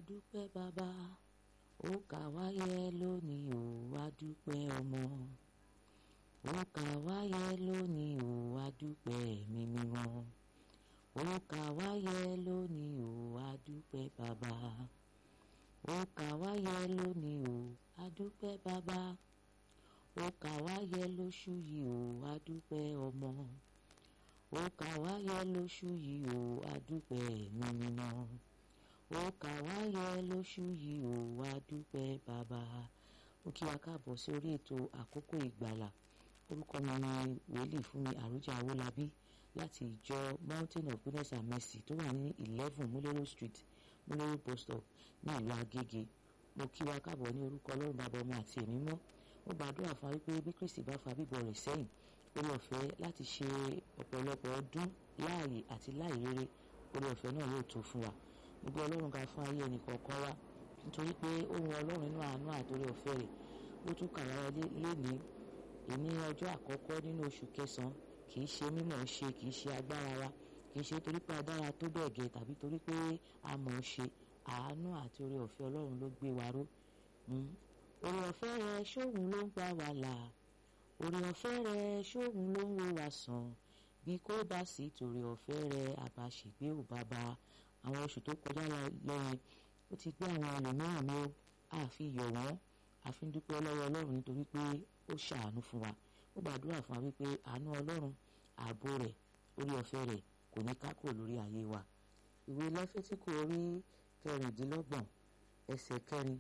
dúpẹ́ bàbá ó kà wá yẹ lónìí o wá dúpẹ́ ọmọ ó kà wá yẹ lónìí o wá dúpẹ́ ẹ̀mí mímọ́ ó kà wá yẹ lónìí o wá dúpẹ́ bàbá ó kà wá yẹ lónìí o wá dúpẹ́ bàbá ó kà wá yẹ lóṣù yìí o wá dúpẹ́ ọmọ ó kà wá yẹ lóṣù yìí o wá dúpẹ́ ẹ̀mí mímọ́ ó kà wá yẹ lóṣù yìí o wá dúpẹ́ bàbá ó kí wa káàbọ̀ sí orí ètò àkókò ìgbàlà orúkọ mi ni wòlíì fúnmi àrújà awólabí láti ìjọ mountain of goodness and mercy tó wà ní eleven múlẹ́rọ̀ street múlẹ́rọ̀ bus stop ní ìlú agége mo kí wa káàbọ̀ ní orúkọ ọlọ́run bàbá ọmọ àti ẹ̀mí mọ́ mo gbàdúrà fún wa wípé bí kristi bá fa bíbọ̀ rẹ̀ sẹ́yìn orí ọ̀fẹ́ láti ṣe ọ̀pọ̀lọpọ̀ ọdún láàyè àti láìrere orí ọ̀fẹ́ náà yóò tó fún wa gbogbo ọlọ́run ga fún ayé ẹnì kọ̀ọ̀kan wa nítorí pé ohun ọlọ́run nínú àánú àtòrí ọ̀fẹ́ rẹ̀ ó tún kà wá léni ìní ọjọ́ àkọ́kọ́ nínú oṣù kẹsàn-án kì í ṣe mímọ̀ ṣe kì í ṣe agbára wa kì í ṣe torí pé adára tó bẹ́ẹ̀ gẹ́ tàbí torí pé a mọ̀ ọ́ ṣe àánú àti orí ọ̀fẹ́ ọlọ́run ló gbé wa ró orí ọ̀fẹ́ rẹ ṣóhun ló ń gbà wá là orí ọ̀fẹ́ rẹ ṣóhun ló ń wo wá sàn bí kò bá sí torí ọ̀fẹ́ rẹ àbáṣègbè ò bàbá àwọn oṣù tó kọjá lọ́yìn ó ti gbé àwọn ẹlòmíràn ní àfi yọ̀ wọ́n àfi ń dúpẹ́ lọ́wọ́ ọlọ́run nítorí pé ó ṣàánú fún wa ó gbàdúrà fún wa wípé àánú ọlọ́run ààbò rẹ̀ orí ọ̀fẹ́ rẹ̀ kò ní ká kúrò lórí ayé wa ìwé lẹ́fẹ́tíkù orí kẹrìndínlọ́gbọ̀n ẹsẹ̀ kẹrin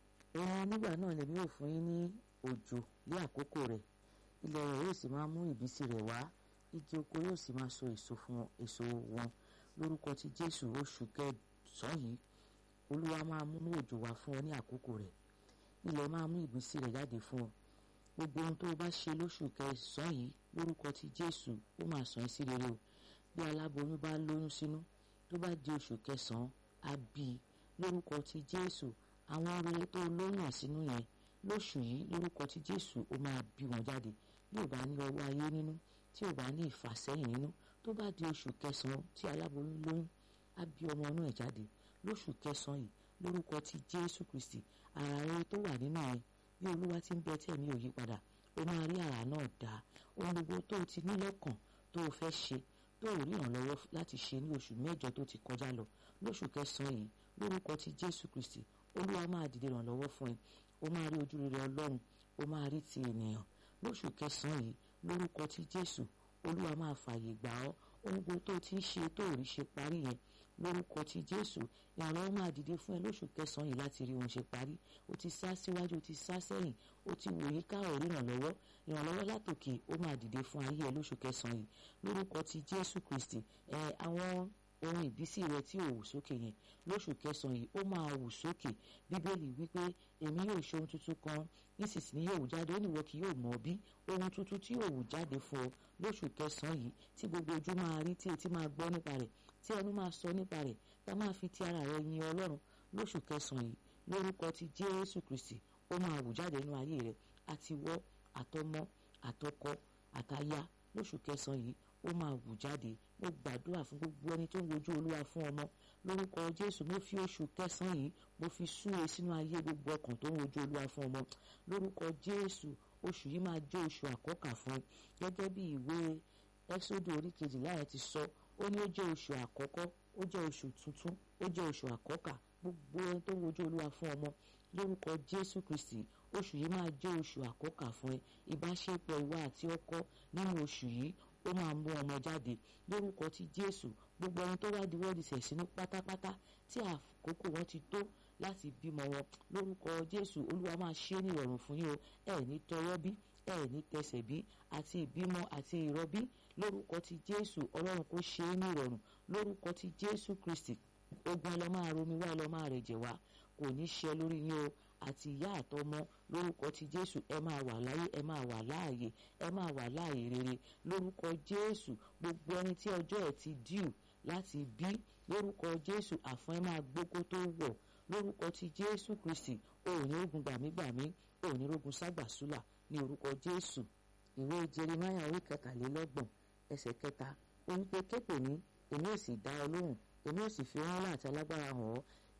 òun nígbà náà lèmi ò fún yín ní òjò ní àkókò rẹ̀ ilẹ̀ rẹ̀ yóò sì máa mú ìbísí rẹ̀ wá igi oko yóò sì máa so èso fún èso wọn lórúkọ ti jésù oṣù kẹsàn-án yìí olúwa máa mú òjò wá fún ọ ní àkókò rẹ̀ ilẹ̀ máa mú ìbísí rẹ̀ jáde fún ọ gbogbo ohun tó o bá ṣe lóṣù kẹsàn-án yìí lórúkọ ti jésù ó máa sàn ẹ́ sí rere o bí aláboyún bá lóyún sínú tó bá di oṣù kẹsàn-án á bí i lórúkọ ti jésù àwọn rere tó lóyún àsínú yẹn lóṣù yìí lórúkọ ti jésù ó máa bí wọn jáde bí ò bá ní ọwọ́ ayé nínú tí ò bá ní ìfàsẹ́yìn nínú tó bá di oṣù kẹsàn-án tí aláboyún lóyún á bí ọmọ inú ẹ̀ jáde lóṣù kẹsàn-án yìí lórúkọ ti jésù kristi ara rere tó wà nínú ẹ bí olúwa ti ń bẹ tí ẹ̀mí ò yí padà ó máa rí ara náà dá ohun gbogbo tó o ti ní lọ́kàn tó o fẹ́ ṣe tó o rí ìrànlọ́wọ́ láti ṣe ní oṣù mẹ́jọ tó ti kọjá lọ lóṣù kẹsàn-án yìí lórúkọ ti jésù kristi olúwa máa dìde ìrànlọ́wọ́ fún ẹ o máa rí ojú rere ọlọ́run o máa rí ti ènìyàn lóṣù kẹsàn-án yìí lórúkọ ti jésù olúwa máa fààyè gbà ọ́ ohun gbogbo tó ti ń ṣe tó ò rí ṣe parí yẹn lórúkọ ti jésù ìrànlọ́wọ́ máa dìde fún ẹ lóṣù kẹsàn-án yìí láti rí ohun ṣe parí o ti sá síwájú o ti sá sẹ́yìn o ti wòye ká ọ̀rí ìrànlọ́wọ́ ìrànlọ́wọ́ látòkè ó máa dìde fún ayé ẹ lóṣù kẹsàn-án yìí lórúkọ ti jésù kristi ẹ àwọn ohun ìbísí rẹ tí ò wù sókè yẹn lóṣù kẹsàn-án yìí ó máa wù sókè bíbélì wípé èmi yóò ṣe ohun tuntun kan nísinsìnyí yóò wù jáde ó ní ìwọ kì yóò mọ̀ bí ohun tuntun tí yóò wù jáde fún ọ lóṣù kẹsàn-án yìí tí gbogbo ojú máa rí tí etí máa gbọ́ nípa rẹ̀ tí ẹnu máa sọ nípa rẹ̀ tá máa fi ti ara rẹ̀ yin ọlọ́run lóṣù kẹsàn-án yìí lórúkọ ti jésù kristi ó máa wù jáde nínú ayé rẹ̀ àti wọ́ àtọmọ àtọkọ àtaya lóṣù kẹsàn-án yìí ó máa wù jáde mo gbàdúrà fún gbogbo ẹni tó ń wojú olúwa fún ọmọ lórúkọ jésù mo fi oṣù kẹsàn-án yìí mo fi súre sínú ayé gbogbo ọkàn tó ń wojú olúwa fún ọmọ lórúkọ jésù oṣù yìí máa jẹ́ oṣù àkọ́kà fún ẹ gẹ́gẹ́ bí ìwé ẹ́sódù orí kejìlá ẹ̀ ti sọ ó ní ó jẹ́ oṣù àkọ́kọ́ ó jẹ́ oṣù tuntun ó jẹ́ oṣù àkọ́kà gbogbo ẹni tó ń wojú olúwa fún ọmọ lórúkọ jésù kristi oṣù yìí máa jẹ́ oṣù àkọ́kà fún ẹ ìbáṣepọ̀ ìwà àti ọkọ nínú oṣù yìí ó máa mú ọmọ jáde lórúkọ ti jésù gbogbo ẹni tó wá di wọ́ọ̀dì sẹ̀sínú pátápátá tí àkókò wọn ti tó láti bímọ wọn lórúkọ jésù olúwa máa ṣe é ní ìrọ̀rùn fún yín o ẹ ní tọwọ́ bí ẹ ní tẹsẹ̀ bí àti ìbímọ àti ìrọbí lórúkọ ti jésù ọlọ́run kò ṣe é ní ìrọ̀rùn lórúkọ ti jésù kristi ogun ẹ lọ máa romi wá ẹ lọ máa rẹ̀jẹ̀ wá kò ní ṣe lórí yín o àti ìyá àtọmọ lórúkọ ti jésù ẹ máa wà láyé ẹ máa wà láàyè ẹ máa wà láàyè rere lórúkọ jésù gbogbo ẹni tí ọjọ́ ẹ̀ ti díù láti bí lórúkọ jésù àfọn ẹ máa gbókó tó wọ̀ lórúkọ ti jésù kristi òní ogun gbàmígbàmí òní ogun ságbàsúlà ní orúkọ jésù ìwé jeremiah orí kẹtàlélọ́gbọ̀n ẹsẹ̀ kẹta ó ń pe képè ní èmi ò sì dá ọ lóhùn èmi ò sì fi rán láti alágbára hàn ọ́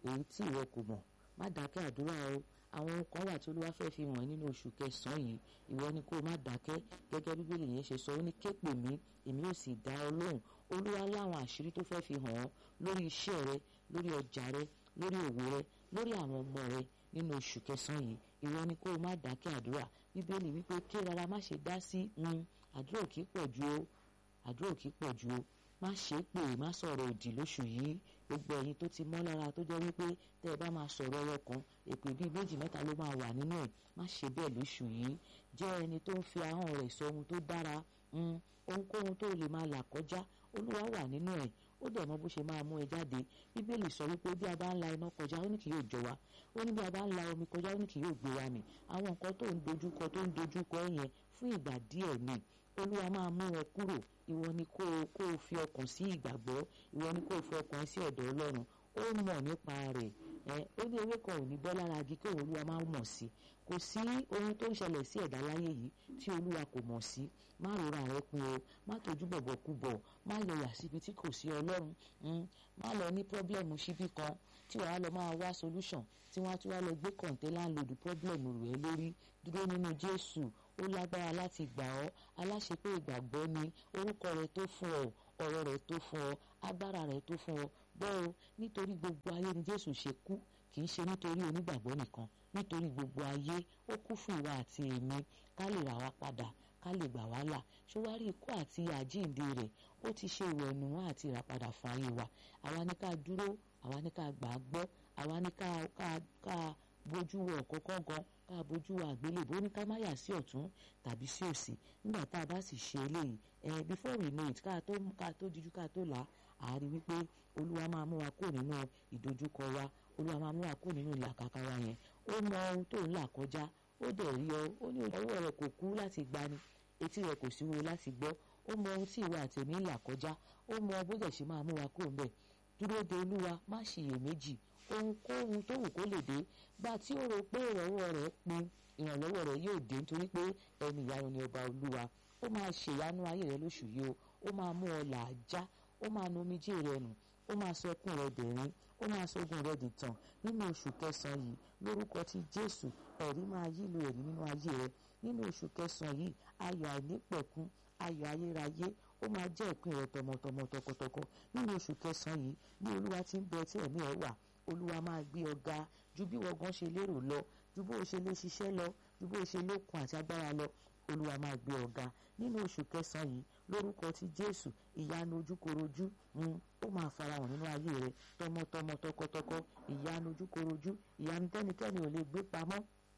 èyí tí ìwọ kò mọ̀ má dákẹ́ àdúrà o àwọn ohun kan wà tí olúwa fẹ́ fi hàn nínú oṣù kẹsàn-án yìí ìwọ ni kó o má dákẹ́ gẹ́gẹ́ bíbélì yẹn ṣe sọ ó ní ké pè mí èmi ò sì dá ọ lóhùn olúwa láwọn àṣírí tó fẹ́ fi hàn ọ́ lórí iṣẹ́ rẹ lórí ọjà rẹ lórí òwò rẹ lórí àwọn ọmọ rẹ nínú oṣù kẹsàn-án yìí ìwọ ni kó o má dákẹ́ àdúrà bíbélì wípé ké rárá má ṣe dá sí àdúrà ò kí pọ̀ ju o àdúrà ò kí pọ̀ ju o má ṣe é pè má sọ̀rọ̀ òdì lóṣù yìí gbogbo ẹ̀yin tó ti mọ́ lára tó jẹ́ wípé tẹ́ ẹ bá máa sọ̀rọ̀ ọyọ kan èpè bíi méjì mẹ́ta ló máa wà nínú ẹ̀ má ṣe bẹ́ẹ̀ lóṣù yìí jẹ́ ẹni tó ń fi ahọ́n rẹ̀ sọ ohun tó dára ohunkóhun tó lè máa là kọjá olúwa wà nínú ẹ̀ ó dẹ̀ mọ̀ bó ṣe máa mú ẹ jáde bíbélì sọ wípé bí a bá ń la iná kọjá ó ní kì yóò jọ wa ó ní bí a bá ń la omi kọjá ó ní kì yóò gbé wa mì àwọn nǹkan tó ń dojúkọ tó ń dojúkọ ẹ yẹn fún ìgbà díẹ̀ ni olúwa máa mú ẹ kúrò ìwọ ni kó o kó o fi ọkàn sí ìgbàgbọ́ ìwọ ni kó o fi ọkàn sí ọ̀dọ̀ ọlọ́run ó mọ̀ nípa rẹ̀ ẹ ó ní ewé kan ò ní bọ́ lára agi kí òun olúwa máa mọ̀ sí kò sí ohun tó ń ṣẹlẹ̀ sí ẹ̀dá láyé yìí tí olúwa kò mọ̀ sí má rora rẹ pin o má tójú bọ̀bọ̀ kú bọ̀ má yọyà síbi tí kò sí ọlọ́run má lọ ní pọ́blẹ́mù síbí kan tí wàá lọ máa wá solution tí wọ́n á tún wá lọ gbé kọ̀ǹtẹ́ láńlòdù pọ́blẹ́mù rẹ̀ lórí dúró nínú jésù ó lágbára láti gbà ọ́ aláṣepé ìgbàgbọ́ ni orúkọ rẹ̀ tó fún ọ ọ̀rọ̀ rẹ̀ tó fún ọ agbára rẹ̀ tó fún ọ gbọ́ o nítorí gbogbo ayé ni jésù ṣe kú kì í ṣe nítorí onígbàgbọ́ nìkan nítorí gbogbo ayé ó kú fún ìwà àti èmi ká lè rà wá padà ká lè gbà wá là ṣọwárí ikú àti àjíǹde rẹ̀ ó ti ṣe ìwẹ̀nù wọn àti ìràpadà fún ayé wa àwa ní ká dúró àwa ní ká gbà á gbọ́ àwa ní ká ká ká bójú wo ọ̀kọ́kọ́ gan ká bójú wo àgbélébó ní ká má yà sí ọ̀tún tàbí sí òsì nígbà tá a bá sì ṣe eléyìí ẹ before we know it ká tó ká tó díjú ká tó là á rí wípé olúwa máa mú wa kó nínú ìdojúkọ wa olúwa máa mú wa kó nínú ìlàkàkà wa yẹn ó mọ ohun tó ń là kọjá ó dẹ̀ rí ọ ó ní ọwọ́ rẹ kò kú láti gbani etí rẹ kò sí wo láti gbọ́ ó mọ ohun tí ìwà àtẹ̀mí ń là kọjá ó mọ bó dẹ̀ ṣe máa mú wa kó ń bẹ̀ dúró de olúwa má ṣiyèméjì ohunkóhun tó wù kó lè dé gbà tí ó rò pé ìrànwọ́ rẹ̀ pin ìrànlọ́wọ́ rẹ̀ yóò dé nítorí pé ẹni ìyanu ni ọba olúwa ó máa ṣèyanu ayé rẹ lóṣù yìí o ó máa mú ọ là á já ó máa nu omijé rẹ nù ó máa sọ ẹkún rẹ dẹ̀rín ó máa sọgùn rẹ dìtàn nínú oṣù kẹsàn-án yìí lórúkọ ti jésù ẹ̀rí máa yílo ẹ̀rí nínú ayé rẹ nínú oṣù kẹsàn-án yìí ayọ̀ àìnípẹ̀kún ayọ̀ ayérayé ó máa jẹ́ ìpín rẹ tọmọtọmọ tọkọtọkọ nínú oṣù kẹsàn-án yìí bí olúwa ti ń bẹ tí ẹ̀mí ẹ̀ wà olúwa máa gbé ọ ga ju bí wọ́n gan ṣe lérò lọ ju bó o ṣe lè ṣiṣẹ́ lọ ju bó o ṣe lókun àti agbára lọ olúwa máa gbé ọ ga nínú oṣù kẹsàn-án yìí lórúkọ ti jésù ìyanu ojúkorojú ó máa farahàn nínú ayé rẹ tọmọtọmọ tọkọtọkọ ìyanu ojúkorojú ìyanu tẹnikẹ́ni ò lè gbé pamọ́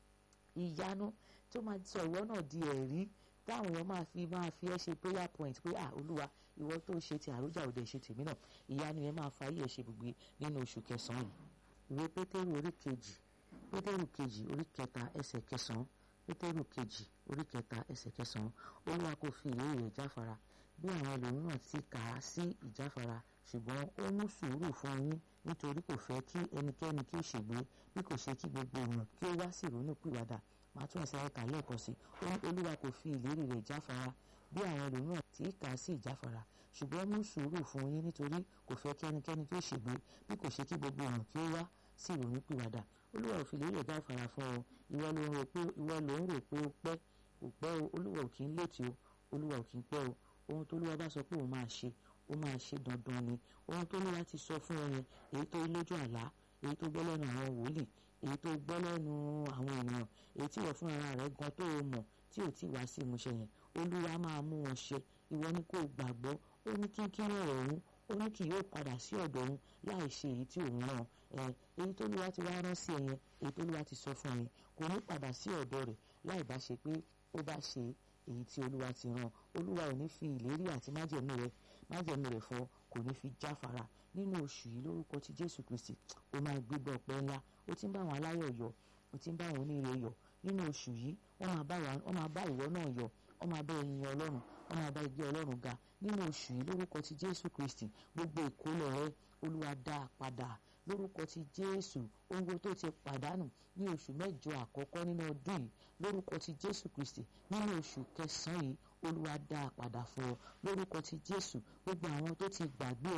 ìyanu tó máa sọ ìwọ náà di ẹ̀rí táwọn èèyàn máa fi máa fi ẹ́ ṣe prayer point pé ah olúwa ìwọ tó ṣe ti àròjà òde ṣe tèmi náà ìyanu yẹn máa fa ayé ẹ̀ ṣe gbogbo nínú oṣù kẹsàn-án yìí ìwé pétérù orí kejì pétérù kejì orí kẹta ẹsẹ̀ kẹsàn-án pétérù kejì orí kẹta ẹsẹ̀ kẹsàn-án olúwa kò fi ìlérí rẹ̀ jáfara bí àwọn ẹlòmíràn ti kà á sí ìjáfara ṣùgbọ́n ó mú sùúrù fún yín nítorí kò fẹ́ kí ẹnikẹ́ni kí ó ṣègbé bí kò ṣe kí gbogbo èèyàn kí ó wá sí ìrònú pìwàdà màá tún ẹsẹ̀ ẹ̀ka lẹ́ẹ̀kan sí ó ní olúwa kò fi ìlérí rẹ̀ jáfara bí àwọn ẹlòmíràn tí kà á sí ìjáfara ṣùgbọ́n mú sùúrù fún yín nítorí kò fẹ́ kí ẹnikẹ́ni kí ó ṣègbé bí kò ṣe kí gbogbo èèyàn kí ó wá sí ìrònú pìwàdà olúwa ò fi ìlérí rẹ̀ jáfara fún ọ ìwọ ló ń rò pé ìwọ ló ń rò pé ó pẹ́ kò pẹ́ o olúwa ò kì í létí o olúwa ò kì í pẹ́ o ohun tó olúwa bá sọ pé òun máa ṣe ó máa ṣe dandan ni ohun tó olúwa ti sọ fún ọ yẹn èyí tó lójú àlá èyí tó gbọ́ lẹ́nu àwọn wòlíì èyí tó gbọ́ lẹ́nu àwọn ènìyàn èyí tí wọ́n fún ara rẹ̀ gan tó o mọ̀ tí ò tí wá sí ìmúṣẹ yẹn olúwa máa mú wọn ṣe ìwọ ni kò gbàgbọ́ ó ní kínkín ọ̀rọ̀ òun ó ní kì yóò padà sí ọ̀dọ̀ òun láì ṣe èyí tí òun rán ẹ èyí tó olúwa ti wá rán sí ẹ yẹn èyí tó olúwa ti sọ fún ẹ yẹn kò ní padà sí ọ̀dọ̀ rẹ̀ láì bá ṣe pé ó bá ṣe èyí tí olúwa ti rán olúwa ò ní fi ìlérí àti májẹ̀mú rẹ̀ májẹ̀mú rẹ̀ fọ kò ní fi jáfara nínú oṣù yìí lórúkọ ti jésù kristi ó máa gbégbá ọpẹ́ ńlá ó ti ń bá àwọn aláyọ̀ yọ̀ ó ti ń bá àwọn oníire yọ̀ nínú oṣù yìí wọ́n máa bá ìwọ náà yọ̀ wọ́n máa bá ẹyin ọlọ́run wọ́n máa bá ẹgbẹ́ ọlọ́run ga nínú oṣù yìí lórúkọ ti jésù kristi gbogbo ìkólọ rẹ olúwa dá a padà lórúkọ ti jésù ohun tó ti pàdánù ní oṣù mẹ́jọ àkọ́kọ́ nínú ọdún yìí lórúkọ ti jésù kristi nínú oṣù kẹsàn-án yìí olúwa dá a padà fún ọ lórúkọ ti jésù gbogbo àwọn tó ti gbàgbé ẹ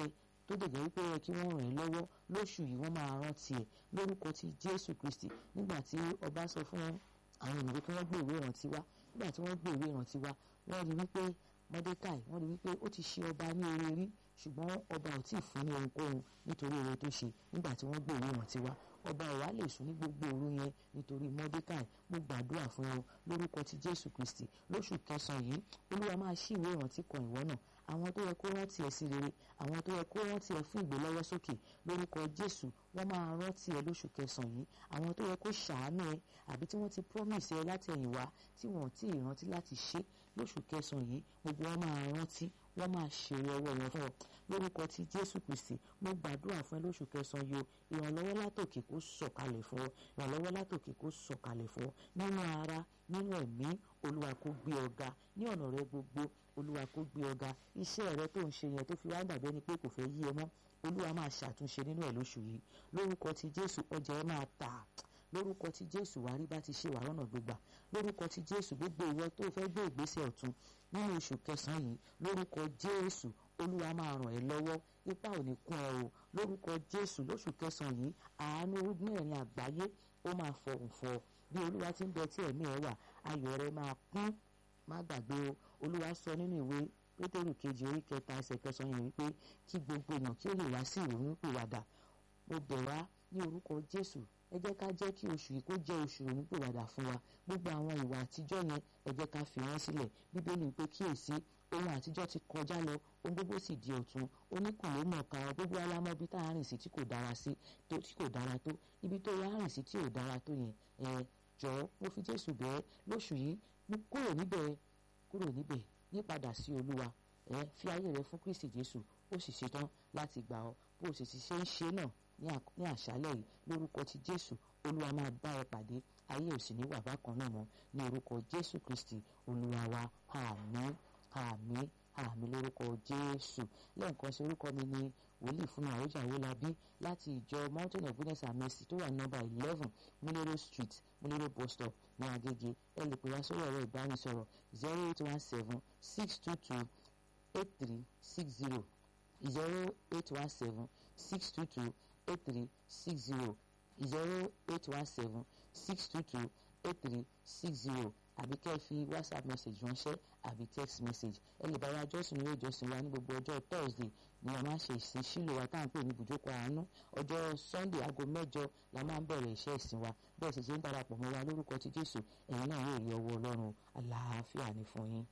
tó dẹ̀jẹ̀ wípé ẹ kí wọ́n ràn ẹ́ lọ́wọ́ lóṣù yìí wọ́n máa rántí ẹ̀ lórúkọ ti Jésù Kristi nígbà tí ọba sọ fún àwọn ènìyàn kí wọ́n gbé ìwé ìrántí wá nígbà tí wọ́n gbé ìwé ìrántí wá wọ́n rí wípé Mọ́dékáì wọ́n rí wípé ó ti ṣe ọba ní oore rí ṣùgbọ́n ọba ò tíì fún ní ohunkóhun nítorí oore tó ṣe nígbà tí wọ́n gbé ìwé ìrántí wá ọba ọ̀wá lè sùn ní gbogbo òru yẹn nítorí Mọ́dékáì mo gbàdúrà fún ọ lórúkọ ti Jésù Kristi lóṣù kẹsàn-án yìí Olúwa máa ṣí ìwé ìrántí kan ìwọ náà àwọn tó yẹ kó rántí ẹ sí rere àwọn tó yẹ kó rántí ẹ fún ìgbélọ́wọ́ sókè lórúkọ Jésù wọ́n máa rántí ẹ lóṣù kẹsàn-án yìí àwọn tó yẹ kó ṣàánú ẹ àbí tí wọ́n ti promise ẹ láti ẹ̀yìn wá tí wọ́n ti rántí láti ṣe lóṣù kẹsàn-án yìí gbogbo wọn máa rántí wọ́n máa ṣèrè ọwọ́ wọn fún ọ lórúkọ ti Jésù Kristi mo gbàdúrà fún ẹ lóṣù kẹsàn-án yìí o ìrànlọ́wọ́ látòkè kó sọ̀kalẹ̀ fún ọ ìrànlọ́wọ́ látòkè kó sọ̀kalẹ̀ fún ọ nínú ara nínú ẹ̀mí Olúwa kó gbé ọ ga ní ọ̀nà rẹ gbogbo Olúwa kó gbé ọ ga iṣẹ́ rẹ tó ń ṣe yẹn tó fi wá dàbí ẹni pé kò fẹ́ yí ẹ mọ́ Olúwa máa ṣàtúnṣe nínú ẹ̀ lóṣù yìí lórúkọ ti Jésù ọjà ẹ máa tà lórúkọ tí jésù wàá rí bá ti ṣe wàá rọ̀nà gbégbà lórúkọ tí jésù gbogbo ìwọ tó fẹ́ gbé ìgbésẹ̀ ọ̀tun nínú oṣù kẹsàn-án yìí lórúkọ jésù olúwa máa ràn ẹ́ lọ́wọ́ ipá ò ní kún ẹ o lórúkọ jésù lóṣù kẹsàn-án yìí àánú mẹ́rin àgbáyé ó máa fọhùn fọ bí olúwa ti ń bẹ tí ẹ̀mí ẹ wà ayọ̀ rẹ máa kún má gbàgbé o olúwa sọ nínú ìwé pétérù kejì orí kẹta ẹsẹ̀ kẹsàn-án yìí wípé kí gbogbo èèyàn kí ó lè wá sí ìrònú pìwàdà mo bẹ̀ wá ní orúkọ jésù ẹ jẹ́ ká jẹ́ kí oṣù yìí kó jẹ́ oṣù ìrònúpìwàdà fún wa gbogbo àwọn ìwà àtijọ́ yẹn ẹ jẹ́ ká fi wọ́n sílẹ̀ bíbélì pé kíyèsí ohun àtijọ́ ti kọjá lọ ohun gbogbo sì di ọ̀tun oníkùn ló mọ̀ ká gbogbo alámọ̀ ibi tá a rìn sí tí kò dára sí tí kò dára tó ibi tó wá rìn sí tí ò dára tó yẹn ẹ jọ̀ọ́ mo fi Jésù bẹ́ẹ̀ lóṣù yìí mo kúrò níbẹ̀ kúrò níbẹ̀ yípadà sí Olúwa ẹ fi ayé rẹ fún Kristi Jésù ó sì ṣetán láti gbà ọ bó o sì ti ṣe ń ṣe náà ní àṣálẹ̀ yìí lórúkọ ti jésù olúwa máa bá ẹ pàdé ayé ò sì ní wà bákan náà mọ́ ní orúkọ jésù kristi olúwa wa àmín àmín àmín lórúkọ jésù lẹ́ẹ̀kan sí orúkọ mi ní wòlíì fún àròjà owólabí láti ìjọ mountain of goodness and mercy tó wà ní nọ́mbà eleven múlẹ́rọ street múlẹ́rọ bus stop ní agége ẹ lè pè wá sórí ẹ̀rọ ìbánisọ̀rọ̀ zero eight one seven six two two eight three six zero zero eight one seven six two two eight three six zero zero eight one seven six two two eight three six zero àbí kẹ́ ẹ fi whatsapp message ránṣẹ́ àbí text message ẹ lè bá wa jọ́sìn ilé ìjọsìn wa ní gbogbo ọjọ́ thursday ni a máa ń ṣe ìsìn sílò wa tá à ń pè ní ibùjókòó àánú ọjọ́ sunday aago mẹ́jọ la máa ń bẹ̀rẹ̀ iṣẹ́ ìsìn wa bẹ́ẹ̀ sì ṣe ń darapọ̀ mọ́ wa lórúkọ ti jésù ẹ̀yin náà yóò rí ọwọ́ ọlọ́run àlàáfíà ní fún yín.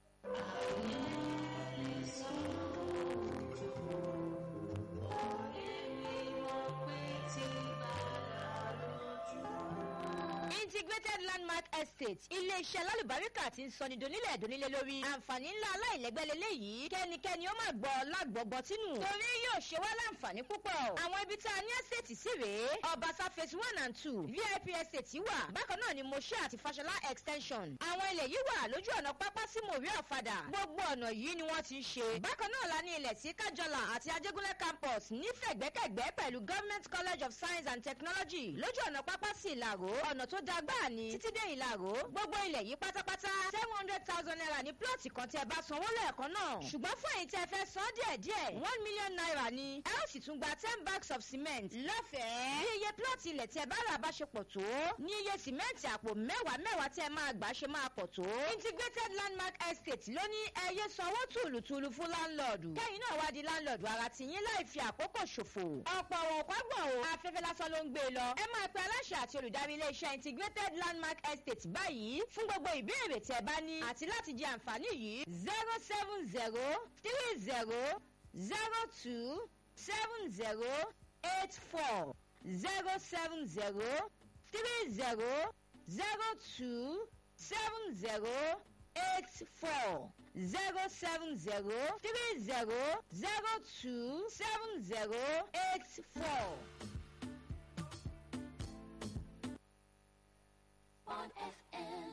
integrated landmark estate ilé-iṣẹ́ lálùbáríkà tí ń sọni donílẹ̀ donílẹ̀ lórí àǹfààní ńlá aláìlẹ́gbẹ́ lélẹ́yìí kẹ́nikẹ́ni ó máa gbọ́ lágbọ̀gbọ́ tínú torí yóò ṣe wá láǹfààní púpọ̀ àwọn ibi tá a ní estate sí rèé ọbaṣá phase one and two vip estate wà bákan náà ni moshe àti fashola extension àwọn ilẹ̀ yìí wà lójú ọ̀nà pápá sí mòrí ọ̀fadà gbogbo ọ̀nà yìí ni wọ́n ti ń ṣe bákan náà la ní ilẹ̀ sí kájọlà àti ajégúnlẹ̀ campus nífẹ̀gbẹ́kẹ̀gbẹ́ pẹ̀lú government college of science and technology lójú ọ̀nà pápá sí ìlàró ọ̀nà tó da gbáà ní títí dé ìlàró gbogbo ilẹ̀ yìí pátápátá seven hundred thousand naira ní plọ́ọ̀tì kan tí ẹ bá sanwó lẹ́ẹ̀kan náà ṣùgbọ́n fún èyí tí ẹ fẹ́ san díẹ̀ díẹ̀ one million naira ni ẹ ó sì tún gba ten bags of cement lọ́fẹ̀ẹ́ bí iye plọ́ọ̀tì ilẹ̀ tí ẹ bá rà bá ṣe pọ̀ tó ní iye sìmẹ́ǹtì àpò mẹ́wàá mẹ́wàá tí ẹ máa gbà ṣe máa pọ̀ tó integrated landmark estate ló ní ẹyẹ sanwó tùlùtùlù fún láńlọ́ọ̀dù kẹ́yìn náà wá di láńlọ́ọ̀dù ara tìyín láì fi àkókò ṣòfò ọ̀pọ̀ àwọn òpágbọ̀n o afẹ́fẹ́ lásán ló ń gbé e lọ ẹ máa pe aláṣẹ àti olùdarí iléeṣẹ́ integrated landmark estate báyìí fún gbogbo ìbéèrè tí ẹ bá ní àti láti jẹ àǹfààní yìí zero seven zero three zero zero two seven zero eight four zero seven zero three zero zero two seven zero eight four zero seven zero three zero zero two seven zero eight four. on FM 90.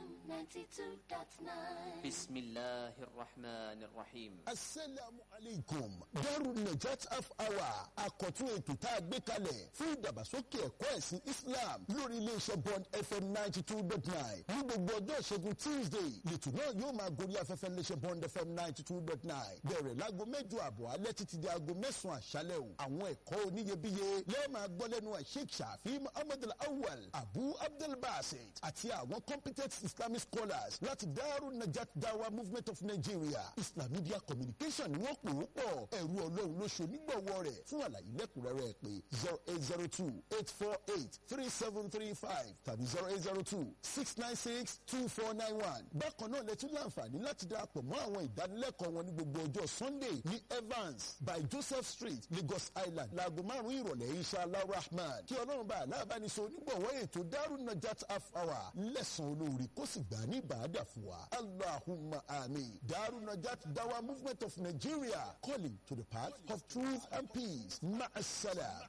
92.9 بسم الله الرحمن الرحيم asalaamu aleykum darul najat half hour àkọ́tún ètò tá a gbé kalẹ̀ fún ìdàgbàsókè ẹ̀kọ́ ẹ̀sìn islam lórí iléeṣẹ́ bond fm ninety two dot nine ní gbogbo ọjọ́ ìṣẹ́gun tuesday lẹ́tọ̀ náà yóò máa gorí afẹ́fẹ́ iléeṣẹ́ bond fm ninety two dot nine bẹ̀rẹ̀ láago mẹ́jọ àbọ̀ alẹ́ títí di aago mẹ́sàn-án àṣálẹ̀ o àwọn ẹ̀kọ́ oníyebíye lẹ́ẹ̀ máa gbọ́ lẹ́nu sheikh shafi muhammad al-awwal abu abdul basit àti àwọn competent islamic scholars láti darul najat dawa movement of nigeria islam media communication ni wọ́n pè ó pọ̀ ẹ̀rú ọlọ́run ló ṣe onígbọ̀wọ́ rẹ̀ fún àlàyé lẹ́kùnrẹ́rẹ́ pé zero eight zero two eight four eight three seven three five tàbí zero eight zero two six nine six two four nine one. bákan náà lẹ tún láǹfààní láti darapọ̀ mọ́ àwọn ìdánilẹ́kọ̀ọ́ wọn ní gbogbo ọjọ́ sunday ní evans by joseph street lagos island láago márùn-ún ìrọ̀lẹ́ inshallah rahman kí ọlọ́run bá aláàbánisọ onígbọ̀wọ́ ètò darun najat half hour lẹ́sàn-án olóore kó sì gbà ní ìbàdà fún wa allahumma amin darun najat dawa movement of nigeria calling to the path of truth and peace ma'asala.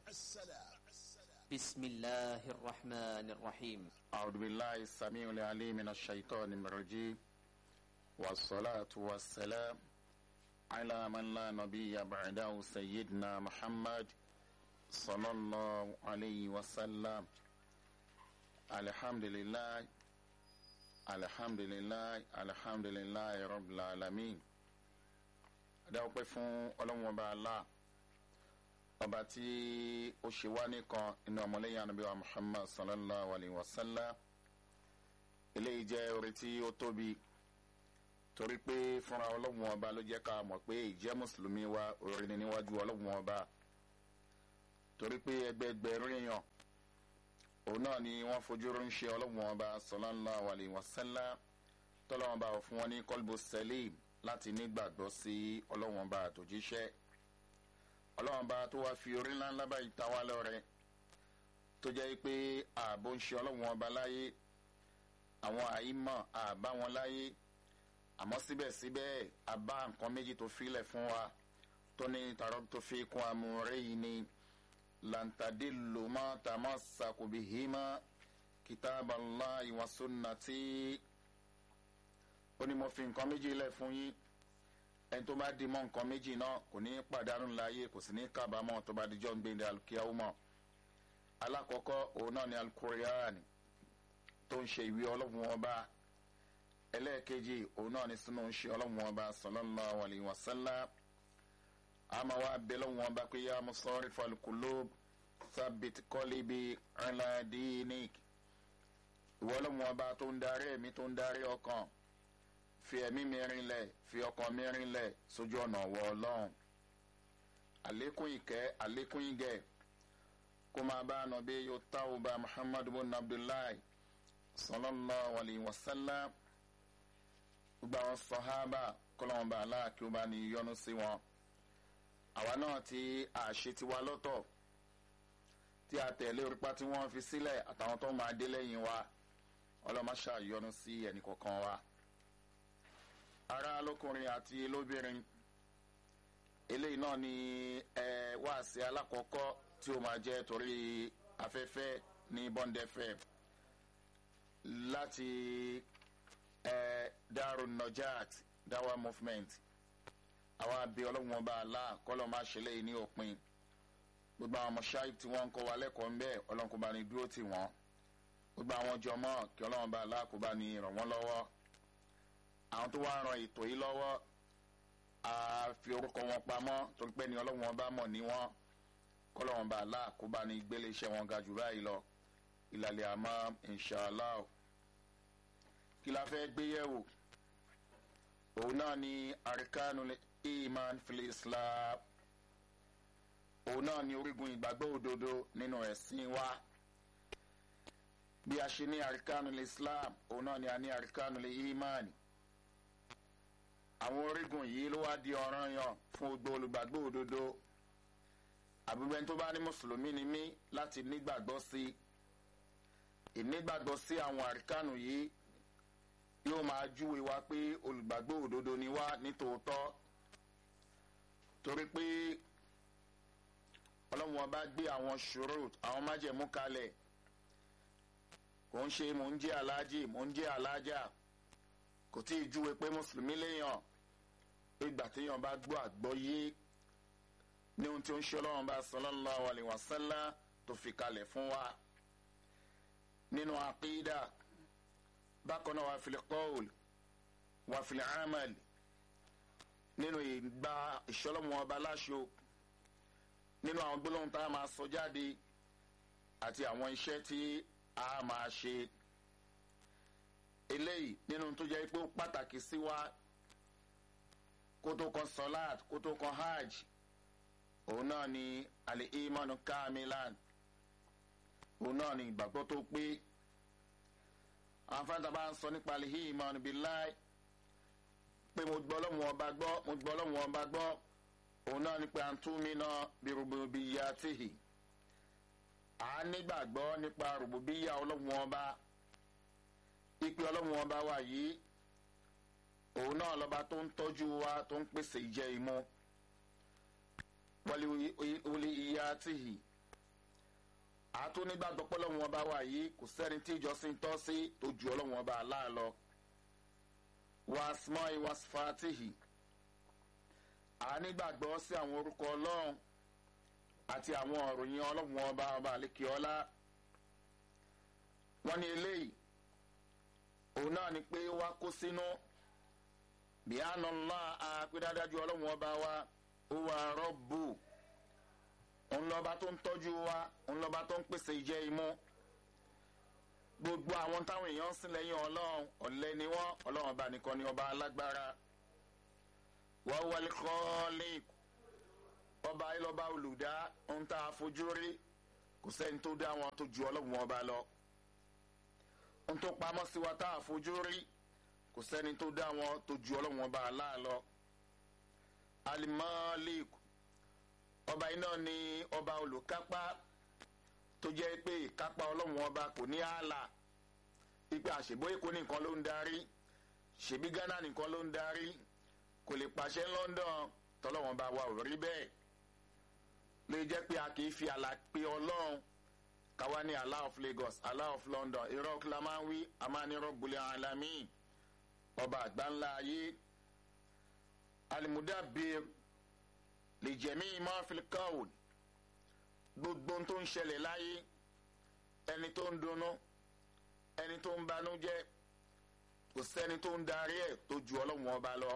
بسم الله الرحمن الرحيم أعوذ بالله السميع العليم من الشيطان الرجيم والصلاة والسلام على من لا نبي بعده سيدنا محمد صلى الله عليه وسلم الحمد لله الحمد لله الحمد لله رب العالمين أدعو فون ألم وبعلا ọba tí ó ṣe wá nìkan inú ọmọlẹ́yìn anabi wa muhammad sallallahu alayhi wa sallam eléyìí jẹ́ orí tí ó tóbi torí pé fúnra ọlọ́run ọba ló jẹ́ ká mọ̀ pé ìjẹ́ mùsùlùmí wa orí ni níwájú ọlọ́run ọba torí pé ẹgbẹẹgbẹ̀rún èèyàn òun náà ni wọ́n fojú ránṣẹ́ ọlọ́run ọba sallallahu alayhi wa sallam tọ́lọ́run ọba fún wọn ní kọ́lbù sẹ́lẹ̀m láti nígbàgbọ́ sí ọlọ́run ọba àtòjíṣẹ́ ọlọ́run bá tó wáá fi orí ńlá ńlá báyìí ta wá lọ́rẹ́ tó jẹ́ pé ààbò ń ṣe ọlọ́run ọba láyé àwọn àìmọ̀ àbá wọn láyé àmọ́ síbẹ̀síbẹ̀ àbá nǹkan méjì tó filẹ̀ fún wa tó ní tààrọ́ tó fi kún amúrẹ́ yìí ni lantade lomọ tàmọ́ sàkóbi hímọ́ kìtàbàlá ìwàsónàtì ó ní mo fi nǹkan méjì lẹ̀ fún yín ẹni tó bá di mọ́ nǹkan méjì náà kò ní pàdánù láàyè kò sì ní kábàámọ̀ tó bá dijọ́ ń gbé ní alukiyahu mọ́ alákọ̀ọ́kọ́ òun náà ni alukuriyan tó ń ṣe ìwé ọlọ́run ọba ẹlẹ́ẹ̀kejì òun náà ni sínú ń ṣe ọlọ́run ọba sọlọ́lá wàlí wàsálà àmọ́ wa bẹ lọ́wọ́n ọba pé yá mo sọ́ọ́rì falùkùlù sábìt kọ́líbi ẹ̀ńládìíník ìwọ ọlọ́run ọba tó ń darí ẹ̀mí tó ń darí ọkàn fi ẹ̀mí mi rinlẹ̀ fi ọkàn mi rinlẹ̀ sójú ọ̀nà ọ̀wọ́ ọlọ́run àlékún ìkẹ́ àlékún ìgẹ̀ kó máa bá ànàbí yóò táwọn bá muhammadu bin abdullahi sallallahu alayhi wa sallam gbogbo àwọn sọ̀hábà kọ́lọ́wọ́n bá aláàkí ó bá ní yọnu sí wọn àwa náà tí àṣẹ ti wá lọ́tọ̀ tí a tẹ̀lé orípa tí wọ́n fi sílẹ̀ àtàwọn tó máa dé lẹ́yìn wa ọlọ́mọṣà yọnu sí ẹnì kọ̀ọ̀kan wa ara lókùnrin àti lóbìnrin eléyìí náà ni ẹ wáàsí alákọ̀ọ́kọ́ tí ó máa jẹ́ torí afẹ́fẹ́ ní bọ́ndẹ́fẹ́ láti ẹ dárò nọjàt dáwà movement àwọn abẹ ọlọ́run ọba àlá kọ́lọ́ máa ṣe léyìí ní òpin gbogbo àwọn mọ̀ṣáì tí wọ́n ń kọ́ wa lẹ́kọ̀ọ́ ń bẹ́ ọlọ́run kò bá ní dúró tì wọ́n gbogbo àwọn jọmọ́ kí ọlọ́run ọba àlá kò bá ní ràn wọ́n lọ́wọ́ àwọn tó wá ran ètò yìí lọ́wọ́ a fi orúkọ wọn pamọ́ torí pé ní ọlọ́run ọba mọ̀ ní wọn kọ́lọ́run ọba àlá kó bá ní gbélé iṣẹ́ wọn ga jù báyìí lọ ìlàlẹ̀ àmọ́ inṣàlá kí la fẹ́ gbé yẹ̀wò òun náà ni arkanu iman fil islam òun náà ni orígun ìgbàgbọ́ òdodo nínú ẹ̀sìn wa bí a ṣe ní arkanu islam òun náà ni a ní arkanu iman àwọn orígun yìí ló wá di ọ̀ràn yàn fún gbogbo olùgbàgbọ́ òdodo àbúgbẹ́ni tó bá ní mùsùlùmí ni mí láti nígbàgbọ́ sí ìnígbàgbọ́ sí àwọn arkanu yìí yóò máa júwe wa pé olùgbàgbọ́ òdodo ni wá nítòótọ́ torí pé ọlọ́run ọba gbé àwọn ṣòro àwọn májẹ̀mú kalẹ̀ kò ń ṣe mò ń jẹ́ aláàjì mò ń jẹ́ aláàjà kò tí ì júwe pé mùsùlùmí léèyàn ìgbà téèyàn bá gbọ́ àgbọ́yé ní ohun tí ó ń ṣe ọlọ́run bá sallallahu alaihi wasallam tó fi kalẹ̀ fún wa nínú àkídà bákan náà wà fil qawl wà fil amal nínú ìgbà ìṣọlọ́mù ọba láṣọ nínú àwọn gbólóhùn tá a máa sọ jáde àti àwọn iṣẹ́ tí a máa ṣe eléyìí nínú tó jẹ́ pé ó pàtàkì sí wa kó tó kan salat kó tó kan hajj òun náà ni àlè imanu kamilan òun náà ni ìgbàgbọ́ tó pé àwọn fáńtà bá ń sọ nípa àlè imanu billahi pé mo gbọ́ lọ́wọ́ ọba gbọ́ mo gbọ́ lọ́wọ́ ọba gbọ́ òun náà ni pé à ń tún mi náà bí rububiyyatihi à á nígbàgbọ́ nípa rububiyya ọlọ́wọ́ ọba ipe ọlọ́wọ́ ọba wa yìí òun náà lọ́ba tó ń tọ́jú wa tó ń pèsè ìjẹ ìmu wọlé ìyá tìhì àtún nígbàgbọ́ pé ọlọ́wọ́ ọba wa yìí kò sẹ́ni tí ìjọsìn tọ́ sí tó ju ọlọ́wọ́ ọba aláàlọ́ wàásùmọ́ ìwàsífàtìhì ànígbàgbọ́ sí àwọn orúkọ ọlọ́run àti àwọn òròyìn ọlọ́run ọba ọba àlékiọlá wọ́n ní eléyìí òun náà ni pé wá kó sínú bíánà ńlá àpédádájú ọlọ́run ọba wa ó wà rọ́bù òun lọ́ba tó ń tọ́jú wa òun lọ́ba tó ń pèsè ìjẹ imú gbogbo àwọn táwọn èèyàn ń sìn lẹ́yìn ọlọ́run ọ̀lẹ ni wọ́n ọlọ́run ọba nìkan ni ọba alágbára wọ́n wọlé kọ́ọ́lì ọba ayélujára olùdá ń tá a fojú rí kò sẹ́ni tó dá wọn tó ju ọlọ́run ọba lọ ń tó pamọ́ sí wa tá a fojú rí kò sẹ́ni tó dá wọn tó ju ọlọ́run ọba aláàlọ́ alimọ́ọ́lì ọba iná ni ọba olùkápá tó jẹ́ pé ìkápá ọlọ́run ọba kò ní ààlà ipe àṣebó èkó nìkan ló ń darí ṣèbí ghana nìkan ló ń darí kò lè pàṣẹ london tọ́lọ́wọ́n bá wa ò rí bẹ́ẹ̀ lè jẹ́ pé a kì í fi àlà pé ọlọ́run káwa ní allah of lagos allah of london irọ́ kí la máa ń wí a máa ní rọ́gbùlẹ̀ alami ọba àgbáńlá ayé alimudabir lè jẹ̀mí imá filikawul gbogbo tó ń ṣẹlẹ̀ láyé ẹni tó ń dunnú ẹni tó ń banújẹ́ kò sẹ́ni tó ń darí ẹ̀ tó ju ọlọ́run ọba lọ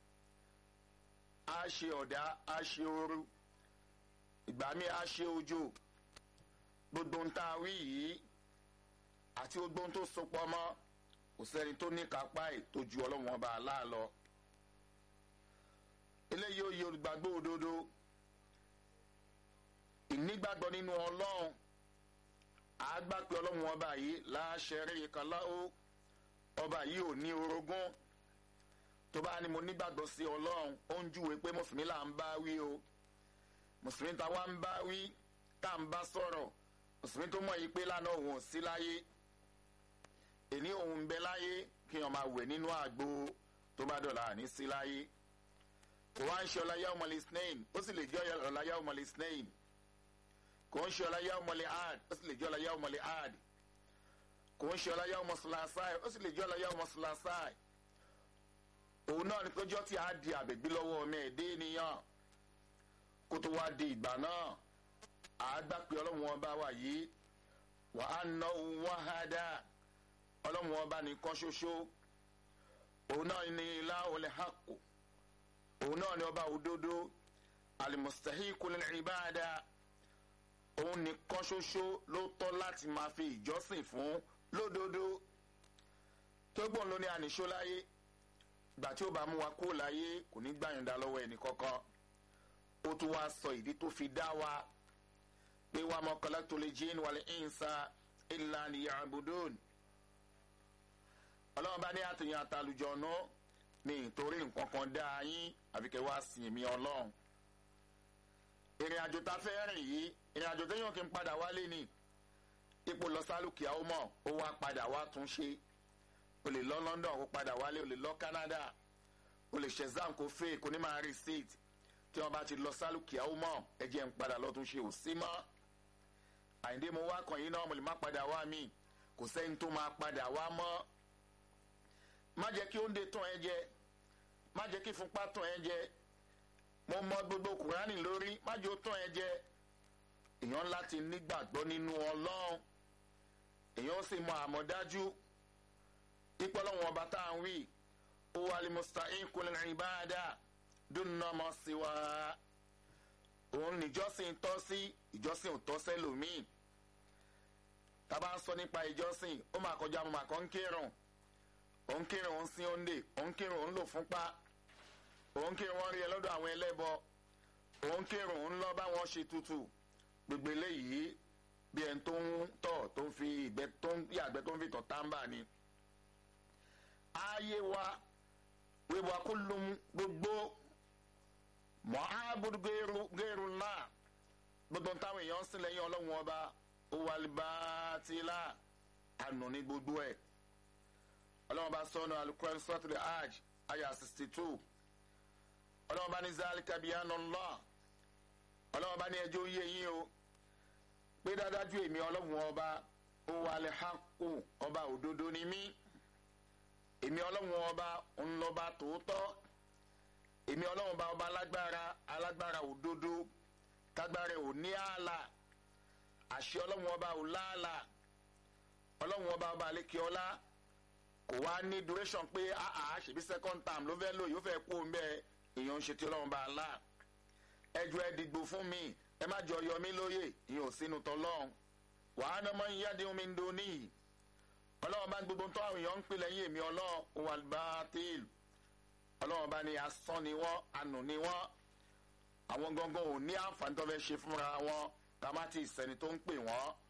a ṣe ọ̀dá a ṣe ooru ìgbà mi a ṣe ojú gbogbo ń ta wí yìí àti gbogbo ń tó sopọ̀ mọ́ kò sẹ́ni tó ní kápá ẹ̀ tó ju ọlọ́run ọba aláàlọ eléyìí ó yẹ olùgbàgbọ́ òdodo ìnígbàgbọ́ nínú ọlọ́run àgbà pé ọlọ́run ọba yìí láṣẹrí kaláó ọba yìí ò ní orogún tó bá ní mo nígbàgbọ́ sí ọlọ́run ó ń júwe pé mùsùlùmí là ń bá wí o mùsùlùmí táwa ń bá wí tá à ń bá sọ̀rọ̀ mùsùlùmí tó mọ̀ yìí pé lánàá òun ò sí láyé èní òun ń bẹ láyé kí wọn máa wẹ̀ nínú àgbo tó bá dọ̀là àní sí láyé kò wá ń ṣe ọláyà ọmọlẹ̀ snail ó sì lè jẹ́ ọláyà ọmọlẹ̀ snail kò ń ṣe ọláyà ọmọlẹ̀ ad ó sì lè jẹ́ ọláyà ọmọlẹ̀ ad kò ń ṣe ọláyà ọmọ sùlàsáì ó sì lè jẹ́ ọláyà ọmọ sùlàsáì òun náà ni péjọ tí a di àbẹ̀gbé lọ́wọ́ ọmọ ẹ̀dẹ́ ènìyàn kó tó wá di ìgbà náà a gbà pé ọlọ́run ọba wà yìí wà á ná òun wá ha dá ọlọ́run ọba nìkan ṣoṣo òun náà ni ilá olè hàkó òun náà ni ọba òdodo alimustahiku lil ibada òun nìkan ṣoṣo ló tọ́ láti máa fi ìjọsìn fún lódodo tó gbọ́n ló ní àníṣó láyé gbà tí ó bá mú wa kó láyé kò ní gbàyànjá lọ́wọ́ ẹnì kankan ó tún wá sọ ìdí tó fi dá wa pé wàá mọ kọlẹ́tò lè jíìn wàlẹ̀ ìǹsa ìlà nìyà àbùdón ọlọ́run bá ní àtìyàn àtàlùjọ̀nù ní ìtorí nǹkan kan dá yín àfikẹ́ wá sìn mí ọlọ́run ìrìn àjò tá a fẹ́ rìn yìí ìrìn àjò téèyàn kì í padà wálé ni ipò lọ sálùkìá ó mọ̀ ó wá padà wá tún ṣe o lè lọ london kó padà wálé o lè lọ canada o lè ṣe exam kó fake kó ní máa receipt tí wọn bá ti lọ sálùkìá ó mọ̀ ẹ jẹ́ ń padà lọ tún ṣe ò sí mọ́ àyíndé mo wá kàn yín náà mo lè má padà wá mi kò sẹ́ni tó máa padà wá mọ́ má jẹ́ kí oúnjẹ tán ẹ jẹ má jẹ́ kí fúnpá tán ẹ jẹ mo mọ gbogbo kùránì lórí má jẹ́ ó tán ẹ jẹ èèyàn láti nígbàgbọ́ nínú ọlọ́run èèyàn sì mọ àmọ̀dájú ìpọ́lọ́wọ́n ọba tá à ń wí ó wà lè musta'in kul ibada dúnà mọ́ sí wa òun níjọ́sìn tọ́ sí ìjọ́sìn ò tọ́ sẹ́lòmíì tábà ń sọ nípa ìjọ́sìn ó máa kọjá mo máa kọ́ ń kírun òun kírun òun sin òǹdè òun kírun òun lò fúnpá òun kírun wọn rí ẹ lọ́dọ̀ àwọn ẹlẹ́bọ òun kírun òun lọ bá wọn ṣe tutù gbogbo eléyìí bí ẹni tó ń tọ̀ tó ń fi ìgbẹ́ tó ń yàgbẹ́ tó ń fi tọ̀ táǹbà ni. ayé wa wíwá kó lóun gbogbo mọ́ ábúrú gẹ́rù náà gbogbo táwọn èèyàn ń sìn lẹ́yìn ọlọ́run ọba ó wà libátìlá ànú ní gbogbo ẹ̀ ọlọ́run bá sọ́nà alukóran sọ́tìrì hajj ayah sixty two ọlọ́run bá ní zálíkà bíi ànọ́lá ọlọ́run bá ní ẹjọ́ yé yín o pé dáadájú èmi ọlọ́run ọba ó wà lè hákù ọba òdodo ni mí èmi ọlọ́run ọba ńlọba tòótọ́ èmi ọlọ́run ọba ọba alágbára alágbára òdodo tágbára ò ní ààlà àṣẹ ọlọ́run ọba ò láàlà ọlọ́run ọba ọba àlékè ọlá kò wá ní duration pé àà ṣèbí second term ló fẹ́ lò yóò fẹ́ kó mbẹ́ èèyàn ń ṣe tí ọlọ́run bá a lá ẹjọ́ ẹ dìgbò fún mi ẹ má jọ yọ mí lóye ìyẹn ò sínú tọ́lọ́run wàá ní ọmọ yíyá dín omi ń do níyì ọlọ́run bá ń gbogbo tó àwọn èèyàn ń pè lẹ́yìn èmi ọlọ́run wà bá tèèl ọlọ́run bá ní asán ni wọ́n anù ni wọ́n àwọn gangan ò ní àǹfààní tó fẹ́ ṣe fúnra wọn ká má ti sẹ́ni tó ń pè wọ́n